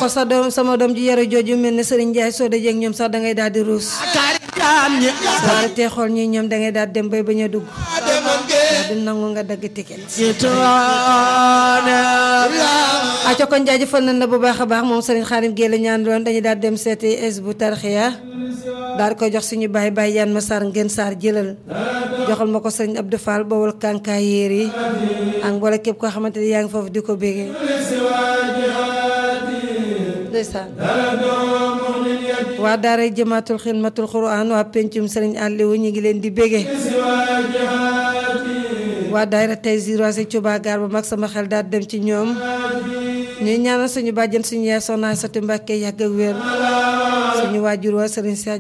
xool sa doom sama doom ji yaru jooju mel ne Serigne Ndiaye soo dajee ak ñoom sax dangay daal di ruus kaari jaam ñi waaye tey xool ñi ñoom dangay daal dem bay bañ a dugg du nangu nga dagg ticket yitoone aco kon jaajëfal nañ la bu baax a baax moom Serigne Xaarim Gueye la ñaan loon dañuy daal dem seeti es bu tarxiya daal di koy jox suñu baay baay yaan ma sar ngeen saar jëlal joxal ma ko Serigne Abdou Fall bawal kànkaay yéer yi ak mboole képp koo xamante ni yaa ngi foofu di ko bégee ndeysaan waa daara jëmaatul xidmatul quran waa pencum Serigne Aliou ñu ngi leen di bégee waa daayira tey ziroise Cuba gaar ba mag sama xel daal dem ci ñoom ñuy ñaanal suñu bàjjen suñu yaay soxna Sati Mbàkke yàgg ak wér suñu waajur waa Serigne Cheikh